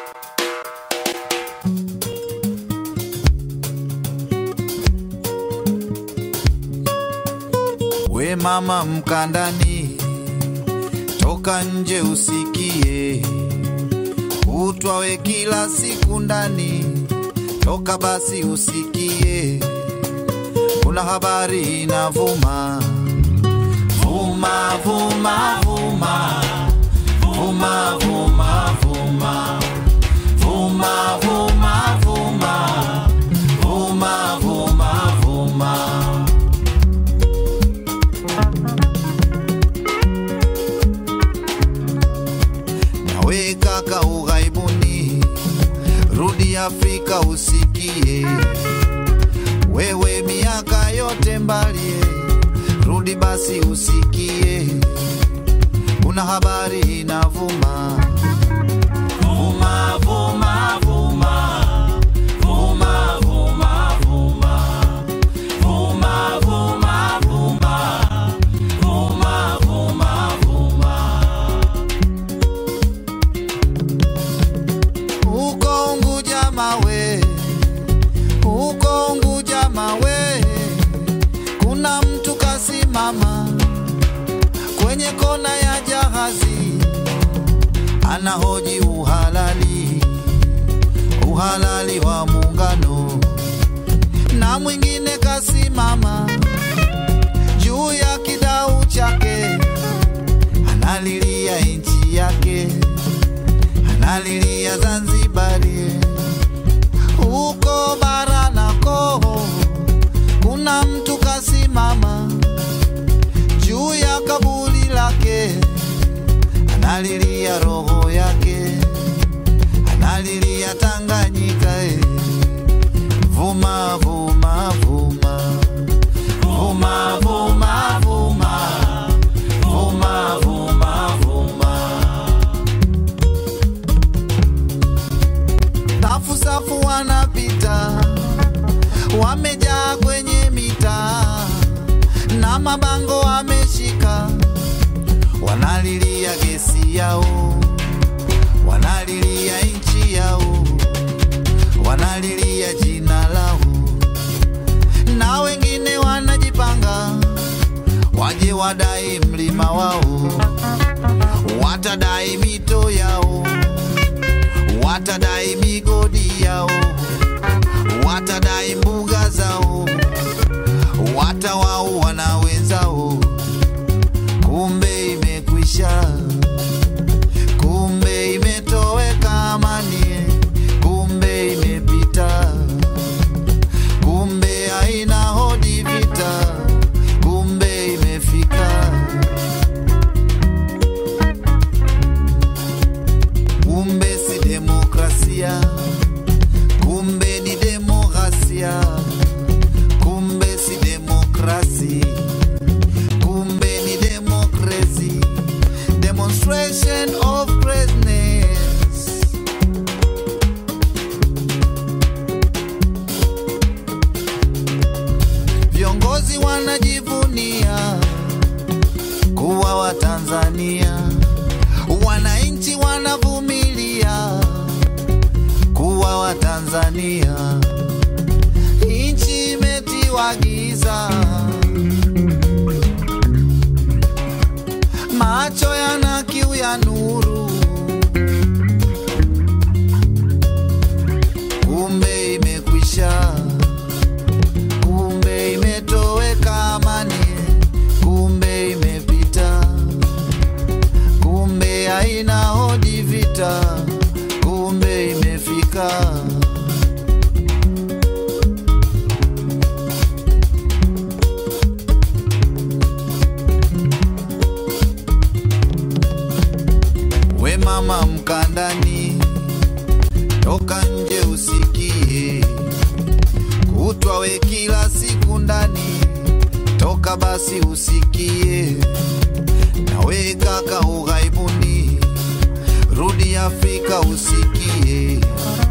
We mama mkandani, toka nje usikie, utwawe kila siku ndani, toka basi usikie, kuna habari inavuma vuma vuma vuma vuma vuma vuma vuma vuma vuma vuma vuma vuma nawe kaka ughaibuni, rudi Afrika usikie, wewe miaka yote mbali, rudi basi usikie, kuna habari inavuma vuma vuma vuma vuma vuma vuma vuma vuma vuma vuma vuma vuma uko Unguja mawe, uko Unguja mawe, kuna mtu kasimama kwenye kona ya jahazi, anahoji uhalali, uhalali wa muungano, na mwingine kasimama juu ya kidau chake, analilia nchi yake analilia Zanzibari, huko bara nako kuna mtu kasimama juu ya kaburi lake, analilia roho yake, analilia Tanganyika. eh. Vuma vuma vuma vuma vuma vuma vuma vuma vuma safu safu wanapita, wamejaa kwenye mitaa na mabango wameshika, wanalilia gesi yao, wanalilia nchi yao, wanalilia jina lao, na wengine wanajipanga waje wadai mlima wao, watadai mito yao watadai migodi yao, watadai mbuga zao, watawaua na wenzao. Kumbe imekwisha, kumbe imetoweka amani, kumbe imepita, kumbe haina hodi vita, kumbe imefika. kumbe si demokrasia, kumbe ni demokrasia, kumbe si demokrasi, kumbe ni demokrasi, demonstration of greatness. Viongozi wanajivunia kuwa Watanzania, wananchi wanavumilia kuwa Watanzania, nchi imetiwa giza, macho yana kiu ya nuru, kumbe imekwisha, kumbe imetoweka amani, kumbe imepita kumbe haina hodi vita, kumbe imefika. We mama mkandani, toka nje usikie, kutwa we kila siku ndani, toka basi usikie nawe kaka ughaibuni, rudi Afrika usikie,